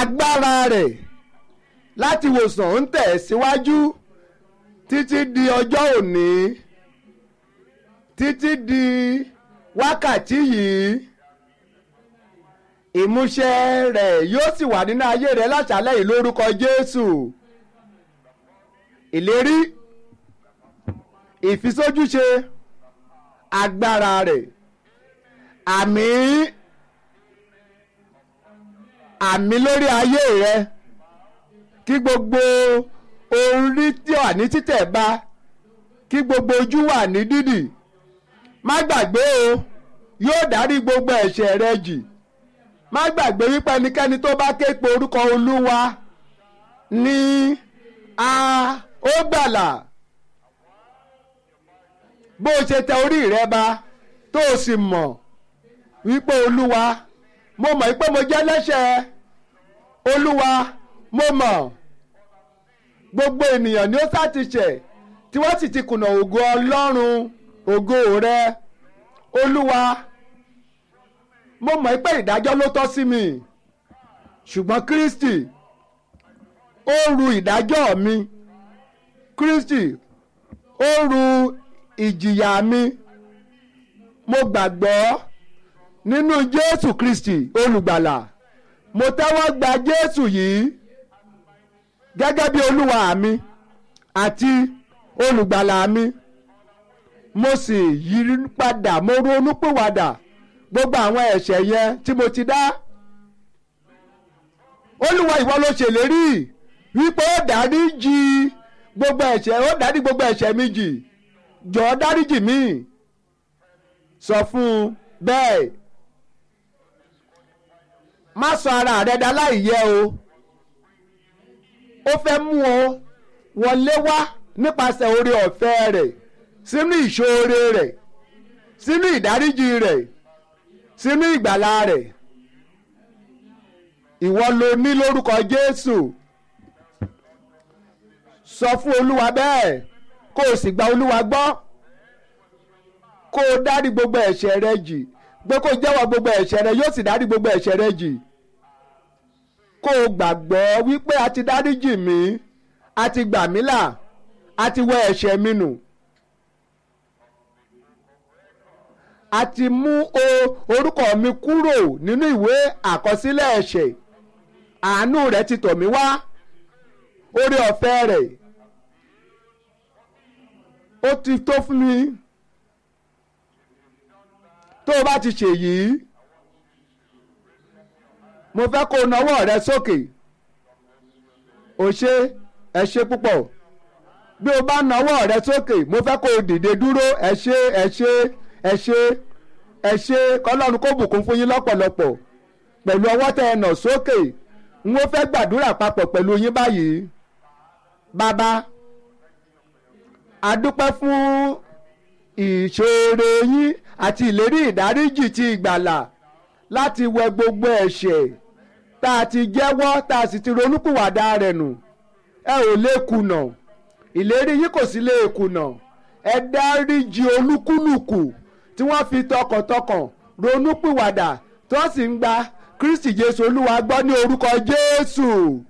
agbára rẹ̀ láti wòsàn ń tẹ̀ síwájú títí di ọjọ́ òní títí di wákàtí yìí ìmúṣẹ rẹ̀ yóò sì wà nínú ayé rẹ̀ láṣálẹ́ yìí lórúkọ Jésù ìlérí ìfisójúṣe agbára rẹ̀ àmì àmì lórí ayé rẹ kí gbogbo orí tí wà ní títẹ̀ bá kí gbogbo ojú wà ní dídì má gbàgbé o yóò dárí gbogbo ẹ̀ṣẹ̀ rẹ jì má gbàgbé wípé ẹnikẹ́ni tó bá ké pe orúkọ olúwa ní a ó gbàlà bó o ṣe tẹ orí rẹ ba tó o sì mọ̀ wípé olúwa mo mọ̀ wípé mo jẹ́ lẹ́ṣẹ̀ olúwa mo mọ̀ gbogbo ènìyàn ni ó sá ti ṣẹ̀ tí wọ́n sì ti kùnà ògo ọlọ́run ògo rẹ olúwa mo mọ̀ pé ìdájọ́ ló tọ́ sí mi ṣùgbọ́n kristi ó ru ìdájọ́ mi kristi ó ru ìjìyà mi mo gbàgbọ́ nínú jésù kristi olùgbàlà mo tẹ́wọ́ gba jésù yìí gẹ́gẹ́ bí olúwa mi àti olùgbàlà mi mo sì yí padà mo ronú pìwàdà gbogbo àwọn ẹ̀ṣẹ̀ yẹn tí mo ti dá olúwa ìwọ ló ṣèlérí wípé ó dáríjì gbogbo ẹ̀ṣẹ̀ ó dárí gbogbo ẹ̀ṣẹ̀ mi jì jọ̀ọ́ dáríjì mí sọ fún un bẹ́ẹ̀ má sọ ara rẹ dá láìyẹ o ó fẹ́ mú ọ wọlé wá nípasẹ̀ oore ọ̀fẹ́ rẹ̀ sínú ìṣoore rẹ̀ sínú ìdáríjì rẹ̀ sínú ìgbàlà rẹ̀ ìwọ ló ní lórúkọ Jésù sọ fún Olúwa bẹ́ẹ̀ kó o sì gba Olúwa gbọ́ kó o dárí gbogbo ẹ̀ṣẹ̀ rẹ jì pé kó o jẹ́wọ́ gbogbo ẹ̀ṣẹ̀ rẹ yóò sì dárí gbogbo ẹ̀ṣẹ̀ rẹ jì kó o gbàgbọ́ wípé a ti dáríjì mí a ti gbà mí là a ti wẹ ẹ̀ṣẹ̀ mi nù. a ti mú o orúkọ mi kúrò nínú ìwé àkọsílẹ̀ ẹ̀ṣẹ̀ àánú rẹ̀ ti tọ̀ mí wá oore ọ̀fẹ́ rẹ̀ ó ti tó fún mi tó o bá ti ṣèyí mo fẹ́ kó o nawọ́ rẹ sókè o ṣe ẹ ṣe púpọ̀ bí o bá nawọ́ rẹ sókè mo fẹ́ kó o dìde dúró ẹ ṣe ẹ ṣe ẹ ṣe ẹ ṣe kọlọ́run kó bùkún fún yín lọ́pọ̀lọpọ̀ pẹ̀lú ọwọ́ tẹ ẹ nà sókè n ó fẹ́ gbàdúrà papọ̀ pẹ̀lú yín báyìí bàbá a dúpẹ́ fún ìṣoore yín àti ìlérí ìdáríjì ti ìgbàlà láti wẹ gbogbo ẹ̀ṣẹ̀ tá a ti jẹ́wọ́ tá a sì ti ronúpìwàdà rẹ̀ nù ẹ ò lè kùnà ìlérí yín kò sí lè kùnà ẹ dáríjì olúkúlùkù tí wọ́n fi tọkàntọkàn ronúpìwàdà tí wọ́n sì ń gba Kristi Jésù Olúwa gbọ́ ní orúkọ Jésù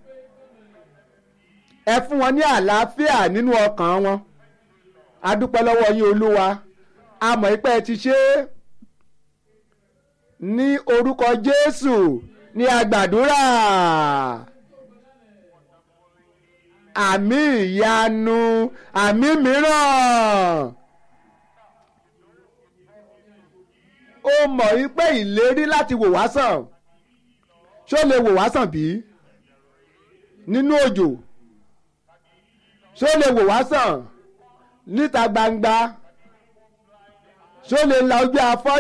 ẹ fún wọn ní àlàáfíà nínú ọkàn wọn a dúpẹ́ lọ́wọ́ yín Olúwa a mọ̀ pé ẹ ti ṣe é ní orúkọ Jésù ní agbàdúrà àmì ìyanu àmì mìíràn ó mọ̀ wípé ìlérí láti wò wá sàn ṣó lè wò wá sàn bí nínú òjò ṣó lè wò wá sàn níta gbangba ṣó lè la ojú afọ́